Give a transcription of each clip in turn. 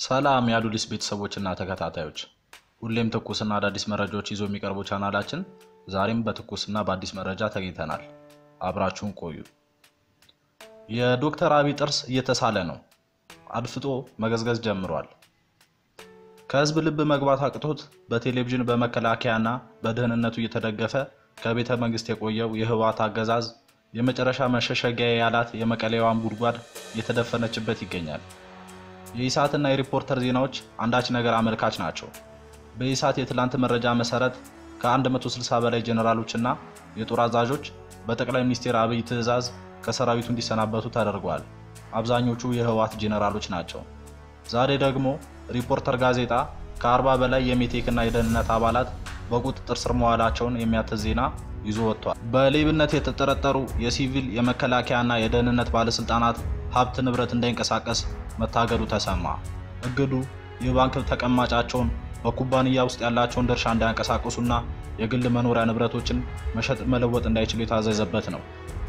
ሰላም የአዱሊስ ቤተሰቦችና ተከታታዮች፣ ሁሌም ትኩስና አዳዲስ መረጃዎች ይዞ የሚቀርቡ ቻናላችን ዛሬም በትኩስና በአዲስ መረጃ ተገኝተናል። አብራችሁን ቆዩ። የዶክተር አብይ ጥርስ እየተሳለ ነው። አድፍጦ መገዝገዝ ጀምሯል። ከህዝብ ልብ መግባት አቅቶት በቴሌቪዥን በመከላከያና በደህንነቱ እየተደገፈ ከቤተ መንግስት የቆየው የህወሓት አገዛዝ የመጨረሻ መሸሸጊያ ያላት የመቀሌዋን ጉድጓድ እየተደፈነችበት ይገኛል። የኢሳትና የሪፖርተር ዜናዎች አንዳች ነገር አመልካች ናቸው። በኢሳት የትላንት መረጃ መሰረት ከ160 በላይ ጀኔራሎችና የጦር አዛዦች በጠቅላይ ሚኒስትር አብይ ትዕዛዝ ከሰራዊቱ እንዲሰናበቱ ተደርጓል። አብዛኞቹ የህወሓት ጄኔራሎች ናቸው። ዛሬ ደግሞ ሪፖርተር ጋዜጣ ከ40 በላይ የሜቴክና የደህንነት አባላት በቁጥጥር ስር መዋላቸውን የሚያትት ዜና ይዞ ወጥቷል። በሌብነት የተጠረጠሩ የሲቪል የመከላከያና የደህንነት ባለስልጣናት ሀብት ንብረት እንዳይንቀሳቀስ መታገዱ ተሰማ። እግዱ የባንክ ተቀማጫቸውን በኩባንያ ውስጥ ያላቸውን ድርሻ እንዳያንቀሳቅሱና የግል መኖሪያ ንብረቶችን መሸጥ መለወጥ እንዳይችሉ የታዘዘበት ነው።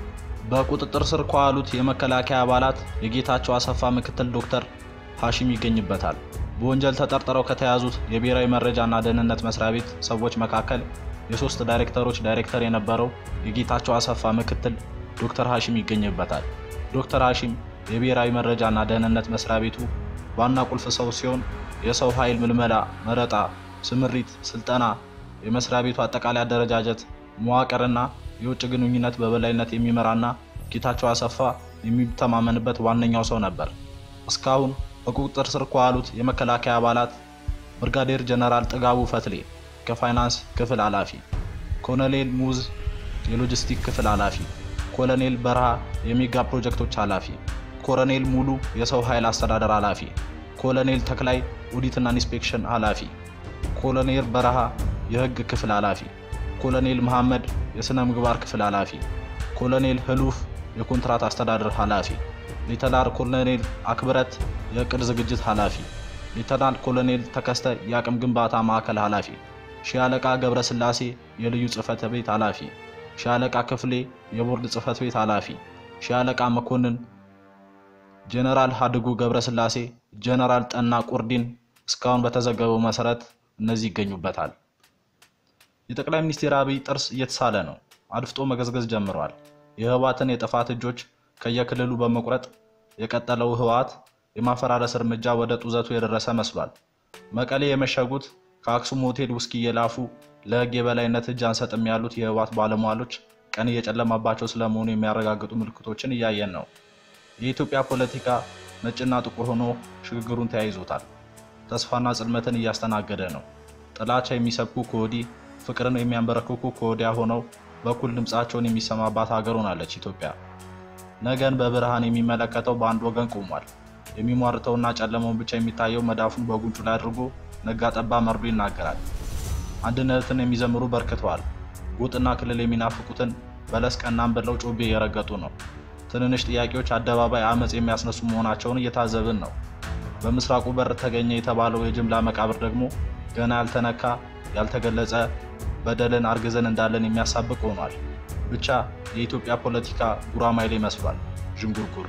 በቁጥጥር ስር ከዋሉት የመከላከያ አባላት የጌታቸው አሰፋ ምክትል ዶክተር ሐሺም ይገኝበታል። በወንጀል ተጠርጥረው ከተያዙት የብሔራዊ መረጃና ደህንነት መስሪያ ቤት ሰዎች መካከል የሶስት ዳይሬክተሮች ዳይሬክተር የነበረው የጌታቸው አሰፋ ምክትል ዶክተር ሐሺም ይገኝበታል። ዶክተር ሐሺም የብሔራዊ መረጃና ደህንነት መስሪያ ቤቱ ዋና ቁልፍ ሰው ሲሆን የሰው ኃይል ምልመላ፣ መረጣ፣ ስምሪት፣ ስልጠና፣ የመስሪያ ቤቱ አጠቃላይ አደረጃጀት፣ መዋቅርና የውጭ ግንኙነት በበላይነት የሚመራና ጌታቸው አሰፋ የሚተማመንበት ዋነኛው ሰው ነበር። እስካሁን በቁጥጥር ስር ከዋሉት የመከላከያ አባላት ብርጋዴር ጀነራል ጥጋቡ ፈትሌ ከፋይናንስ ክፍል ኃላፊ፣ ኮሎኔል ሙዝ የሎጂስቲክ ክፍል ኃላፊ፣ ኮሎኔል በረሃ የሜጋ ፕሮጀክቶች ኃላፊ፣ ኮሎኔል ሙሉ የሰው ኃይል አስተዳደር ኃላፊ፣ ኮሎኔል ተክላይ ኦዲትና ኢንስፔክሽን ኃላፊ፣ ኮሎኔል በረሃ የህግ ክፍል ኃላፊ፣ ኮሎኔል መሐመድ የሥነ ምግባር ክፍል ኃላፊ፣ ኮሎኔል ህሉፍ የኮንትራት አስተዳደር ኃላፊ፣ ሌተናል ኮሎኔል አክብረት የእቅድ ዝግጅት ኃላፊ፣ ሌተናል ኮሎኔል ተከስተ የአቅም ግንባታ ማዕከል ኃላፊ፣ ሻለቃ ገብረስላሴ የልዩ ጽህፈት ቤት ኃላፊ፣ ሻለቃ ክፍሌ የቦርድ ጽህፈት ቤት ኃላፊ፣ ሻለቃ መኮንን ጀነራል ሀድጉ ገብረስላሴ፣ ጀነራል ጠና ቁርዲን እስካሁን በተዘገበው መሰረት እነዚህ ይገኙበታል። የጠቅላይ ሚኒስትር አብይ ጥርስ እየተሳለ ነው። አድፍጦ መገዝገዝ ጀምሯል። የህወሓትን የጥፋት እጆች ከየክልሉ በመቁረጥ የቀጠለው ህወሓት የማፈራረስ እርምጃ ወደ ጡዘቱ የደረሰ መስሏል። መቀሌ የመሸጉት ከአክሱም ሆቴል ውስኪ እየላፉ ለህግ የበላይነት እጅ አንሰጥም ያሉት የህወሓት ባለሟሎች ቀን እየጨለማባቸው ስለመሆኑ የሚያረጋግጡ ምልክቶችን እያየን ነው። የኢትዮጵያ ፖለቲካ ነጭና ጥቁር ሆኖ ሽግግሩን ተያይዞታል። ተስፋና ጽልመትን እያስተናገደ ነው። ጥላቻ የሚሰብኩ ከወዲህ ፍቅርን የሚያንበረክኩ ከወዲያ ሆነው በኩል ድምፃቸውን የሚሰማባት ሀገር ሆናለች ኢትዮጵያ። ነገን በብርሃን የሚመለከተው በአንድ ወገን ቆሟል። የሚሟርተውና ጨለመውን ብቻ የሚታየው መዳፉን በጉንጩ ላይ አድርጎ ነጋ ጠባ መርዶ ይናገራል። አንድነትን የሚዘምሩ በርክተዋል። ጎጥና ክልል የሚናፍቁትን በለስ ቀናም ብለው ጮቤ እየረገጡ ነው። ትንንሽ ጥያቄዎች አደባባይ አመፅ የሚያስነሱ መሆናቸውን እየታዘብን ነው። በምስራቁ በር ተገኘ የተባለው የጅምላ መቃብር ደግሞ ገና ያልተነካ ያልተገለጸ በደልን አርግዘን እንዳለን የሚያሳብቅ ሆኗል። ብቻ የኢትዮጵያ ፖለቲካ ጉራማይሌ መስሏል። ዥንጉርጉር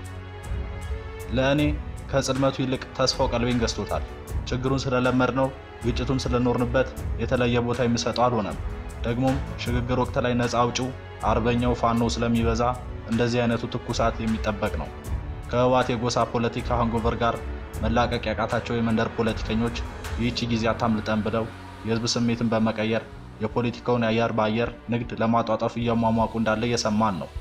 ለእኔ ከጽልመቱ ይልቅ ተስፋው ቀልቤን ገዝቶታል። ችግሩን ስለለመድ ነው፣ ግጭቱን ስለኖርንበት የተለየ ቦታ የምሰጠው አልሆነም። ደግሞም ሽግግር ወቅት ላይ ነፃ አውጪው አርበኛው ፋኖ ስለሚበዛ እንደዚህ አይነቱ ትኩሳት የሚጠበቅ ነው። ከህወሓት የጎሳ ፖለቲካ ሃንጎቨር ጋር መላቀቅ ያቃታቸው የመንደር ፖለቲከኞች ይህቺ ጊዜ አታምልጠን ብለው የህዝብ ስሜትን በመቀየር የፖለቲካውን የአየር በአየር ንግድ ለማጧጠፍ እያሟሟቁ እንዳለ እየሰማን ነው።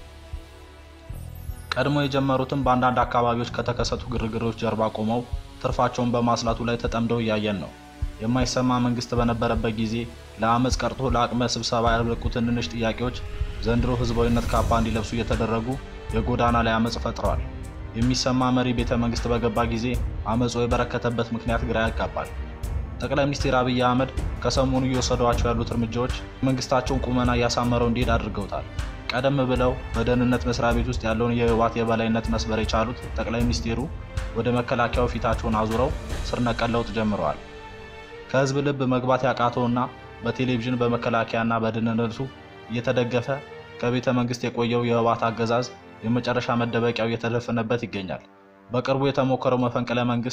ቀድሞ የጀመሩትን በአንዳንድ አካባቢዎች ከተከሰቱ ግርግሮች ጀርባ ቆመው ትርፋቸውን በማስላቱ ላይ ተጠምደው እያየን ነው። የማይሰማ መንግስት በነበረበት ጊዜ ለአመፅ ቀርቶ ለአቅመ ስብሰባ ያልበቁ ትንንሽ ጥያቄዎች ዘንድሮ ህዝባዊነት ካባ እንዲለብሱ እየተደረጉ የጎዳና ላይ አመፅ ፈጥረዋል። የሚሰማ መሪ ቤተ መንግስት በገባ ጊዜ አመፁ የበረከተበት ምክንያት ግራ ያጋባል። ጠቅላይ ሚኒስትር አብይ አህመድ ከሰሞኑ እየወሰዷቸው ያሉት እርምጃዎች መንግስታቸውን ቁመና እያሳመረው እንዲሄድ አድርገውታል። ቀደም ብለው በደህንነት መስሪያ ቤት ውስጥ ያለውን የህወሓት የበላይነት መስበር የቻሉት ጠቅላይ ሚኒስትሩ ወደ መከላከያው ፊታቸውን አዙረው ስር ነቀል ለውጥ ጀምረዋል። ከህዝብ ልብ መግባት ያቃተውና በቴሌቪዥን በመከላከያና በደህንነቱ እየተደገፈ ከቤተ መንግስት የቆየው የህወሓት አገዛዝ የመጨረሻ መደበቂያው እየተደፈነበት ይገኛል። በቅርቡ የተሞከረው መፈንቅለ መንግስት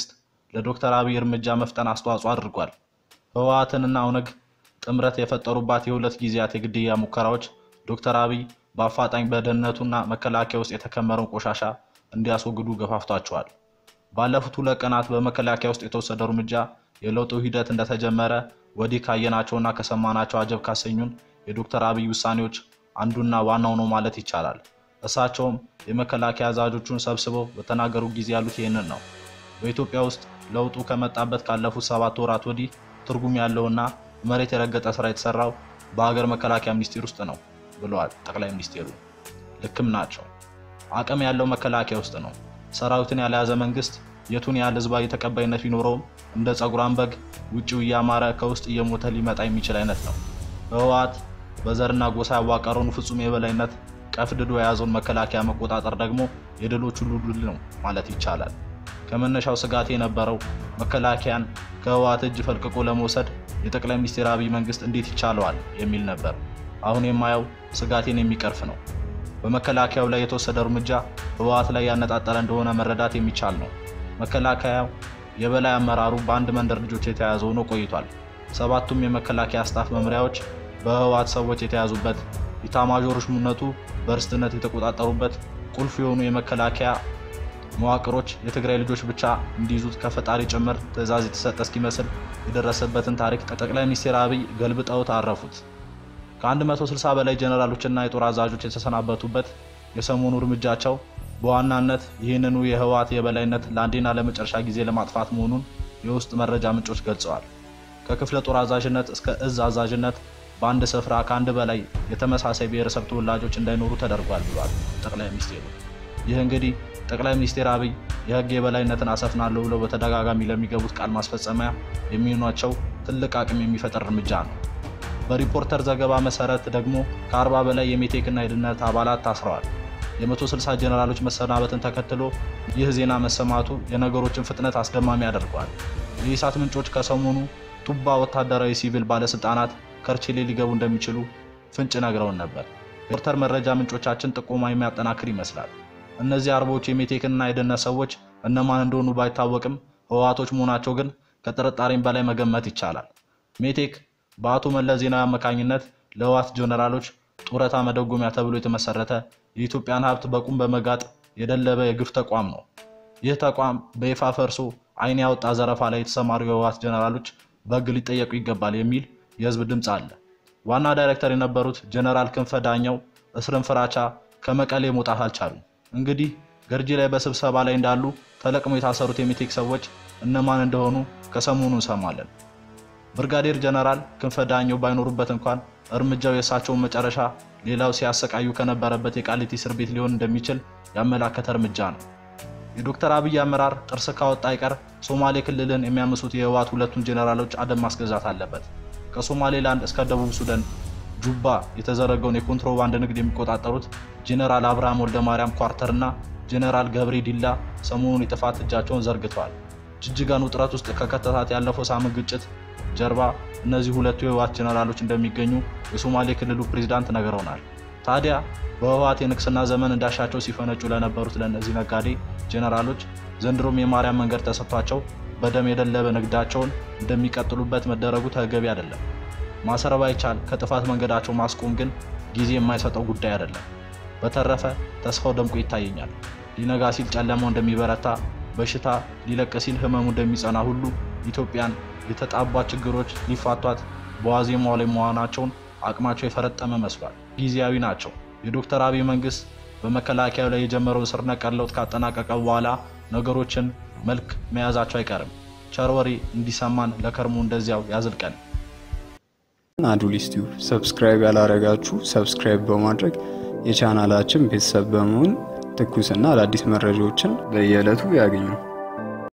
ለዶክተር አብይ እርምጃ መፍጠን አስተዋጽኦ አድርጓል። ህወሓትንና ኦነግ ጥምረት የፈጠሩባት የሁለት ጊዜያት የግድያ ሙከራዎች ዶክተር አብይ በአፋጣኝ በደህንነቱና መከላከያ ውስጥ የተከመረውን ቆሻሻ እንዲያስወግዱ ገፋፍቷቸዋል። ባለፉት ሁለት ቀናት በመከላከያ ውስጥ የተወሰደው እርምጃ የለውጡ ሂደት እንደተጀመረ ወዲህ ካየናቸውና ከሰማናቸው አጀብ ካሰኙን የዶክተር አብይ ውሳኔዎች አንዱና ዋናው ነው ማለት ይቻላል። እሳቸውም የመከላከያ አዛዦቹን ሰብስበው በተናገሩ ጊዜ ያሉት ይህንን ነው። በኢትዮጵያ ውስጥ ለውጡ ከመጣበት ካለፉት ሰባት ወራት ወዲህ ትርጉም ያለውና መሬት የረገጠ ስራ የተሰራው በሀገር መከላከያ ሚኒስቴር ውስጥ ነው ብለዋል ጠቅላይ ሚኒስቴሩ። ልክም ናቸው። አቅም ያለው መከላከያ ውስጥ ነው። ሰራዊትን ያልያዘ መንግስት የቱን ያህል ህዝባዊ ተቀባይነት ቢኖረውም እንደ ጸጉራን በግ ውጭው እያማረ ከውስጥ እየሞተ ሊመጣ የሚችል አይነት ነው። ህወሓት በዘርና ጎሳ ያዋቀረውን ፍጹም የበላይነት ቀፍድዶ የያዘውን መከላከያ መቆጣጠር ደግሞ የድሎች ሁሉ ድል ነው ማለት ይቻላል። ከመነሻው ስጋት የነበረው መከላከያን ከህወሓት እጅ ፈልቅቆ ለመውሰድ የጠቅላይ ሚኒስትር አብይ መንግስት እንዴት ይቻለዋል የሚል ነበር። አሁን የማየው ስጋቴን የሚቀርፍ ነው። በመከላከያው ላይ የተወሰደ እርምጃ ህወሓት ላይ ያነጣጠረ እንደሆነ መረዳት የሚቻል ነው። መከላከያው የበላይ አመራሩ በአንድ መንደር ልጆች የተያዘ ሆኖ ቆይቷል። ሰባቱም የመከላከያ ስታፍ መምሪያዎች በህወሓት ሰዎች የተያዙበት፣ ኢታማዦር ሹምነቱ በርስትነት የተቆጣጠሩበት ቁልፍ የሆኑ የመከላከያ መዋቅሮች የትግራይ ልጆች ብቻ እንዲይዙት ከፈጣሪ ጭምር ትዕዛዝ የተሰጠ እስኪመስል የደረሰበትን ታሪክ ጠቅላይ ሚኒስትር አብይ ገልብጠውት አረፉት። ከ160 በላይ ጀነራሎችና የጦር አዛዦች የተሰናበቱበት የሰሞኑ እርምጃቸው በዋናነት ይህንኑ የህወሓት የበላይነት ለአንዴና ለመጨረሻ ጊዜ ለማጥፋት መሆኑን የውስጥ መረጃ ምንጮች ገልጸዋል። ከክፍለ ጦር አዛዥነት እስከ እዝ አዛዥነት በአንድ ስፍራ ከአንድ በላይ የተመሳሳይ ብሔረሰብ ተወላጆች እንዳይኖሩ ተደርጓል ብሏል ጠቅላይ ሚኒስቴሩ። ይህ እንግዲህ ጠቅላይ ሚኒስትር አብይ የህግ የበላይነትን አሰፍናለሁ ብለው በተደጋጋሚ ለሚገቡት ቃል ማስፈጸሚያ የሚሆኗቸው ትልቅ አቅም የሚፈጥር እርምጃ ነው። በሪፖርተር ዘገባ መሰረት ደግሞ ከ40 በላይ የሜቴክና የደህንነት አባላት ታስረዋል። የ160 ጀነራሎች መሰናበትን ተከትሎ ይህ ዜና መሰማቱ የነገሮችን ፍጥነት አስደማሚ ያደርገዋል። የኢሳት ምንጮች ከሰሞኑ ቱባ ወታደራዊ ሲቪል ባለስልጣናት ከርችሌ ሊገቡ እንደሚችሉ ፍንጭ ነግረውን ነበር። ሪፖርተር መረጃ ምንጮቻችን ጥቆማ የሚያጠናክር ይመስላል። እነዚህ አርቦች የሜቴክና የደህንነት ሰዎች እነማን እንደሆኑ ባይታወቅም ህወሓቶች መሆናቸው ግን ከጥርጣሬም በላይ መገመት ይቻላል። ሜቴክ በአቶ መለስ ዜናዊ አማካኝነት ለህወሓት ጀነራሎች ጡረታ መደጎሚያ ተብሎ የተመሰረተ የኢትዮጵያን ሀብት በቁም በመጋጥ የደለበ የግፍ ተቋም ነው። ይህ ተቋም በይፋ ፈርሶ ዓይን ያወጣ ዘረፋ ላይ የተሰማሩ የህወሓት ጀነራሎች በህግ ሊጠየቁ ይገባል የሚል የህዝብ ድምፅ አለ። ዋና ዳይሬክተር የነበሩት ጀነራል ክንፈ ዳኘው እስርን ፍራቻ ከመቀሌ መውጣት አልቻሉም። እንግዲህ ገርጂ ላይ በስብሰባ ላይ እንዳሉ ተለቅሞ የታሰሩት የሜቴክ ሰዎች እነማን እንደሆኑ ከሰሞኑ እንሰማለን። ብርጋዴር ጀነራል ክንፈ ዳኘው ባይኖሩበት እንኳን እርምጃው የእሳቸውን መጨረሻ ሌላው ሲያሰቃዩ ከነበረበት የቃሊቲ እስር ቤት ሊሆን እንደሚችል ያመላከተ እርምጃ ነው። የዶክተር አብይ አመራር ጥርስ ካወጣ አይቀር ሶማሌ ክልልን የሚያምሱት የህወሓት ሁለቱን ጄኔራሎች አደብ ማስገዛት አለበት። ከሶማሌላንድ እስከ ደቡብ ሱዳን ጁባ የተዘረገውን የኮንትሮባንድ ንግድ የሚቆጣጠሩት ጄኔራል አብርሃም ወልደ ማርያም ኳርተር እና ጄኔራል ገብሬ ዲላ ሰሞኑን የጥፋት እጃቸውን ዘርግተዋል። ጅጅጋን ውጥረት ውስጥ ከከተታት ያለፈው ሳምንት ግጭት ጀርባ እነዚህ ሁለቱ የህወሓት ጄኔራሎች እንደሚገኙ የሶማሌ ክልሉ ፕሬዝዳንት ነግረውናል። ታዲያ በህወሓት የንግስና ዘመን እንዳሻቸው ሲፈነጩ ለነበሩት ለእነዚህ ነጋዴ ጄኔራሎች ዘንድሮም የማርያም መንገድ ተሰጥቷቸው በደም የደለበ ንግዳቸውን እንደሚቀጥሉበት መደረጉ ተገቢ አይደለም። ማሰር ባይቻል ከጥፋት መንገዳቸው ማስቆም ግን ጊዜ የማይሰጠው ጉዳይ አይደለም። በተረፈ ተስፋው ደምቆ ይታየኛል። ሊነጋ ሲል ጨለማው እንደሚበረታ፣ በሽታ ሊለቅ ሲል ህመሙ እንደሚጸና ሁሉ ኢትዮጵያን የተጣቧት ችግሮች ሊፋቷት በዋዜማው ላይ መሆናቸውን አቅማቸው የፈረጠመ መስሏል። ጊዜያዊ ናቸው። የዶክተር አብይ መንግስት በመከላከያው ላይ የጀመረውን ስር ነቀል ለውጥ ካጠናቀቀ በኋላ ነገሮችን መልክ መያዛቸው አይቀርም። ቸር ወሬ እንዲሰማን ለከርሞ እንደዚያው ያዝልቀን። አዱሊስ ቲዩብ ሰብስክራይብ ያላረጋችሁ ሰብስክራይብ በማድረግ የቻናላችን ቤተሰብ በመሆን ትኩስና አዳዲስ መረጃዎችን በየዕለቱ ያገኙ።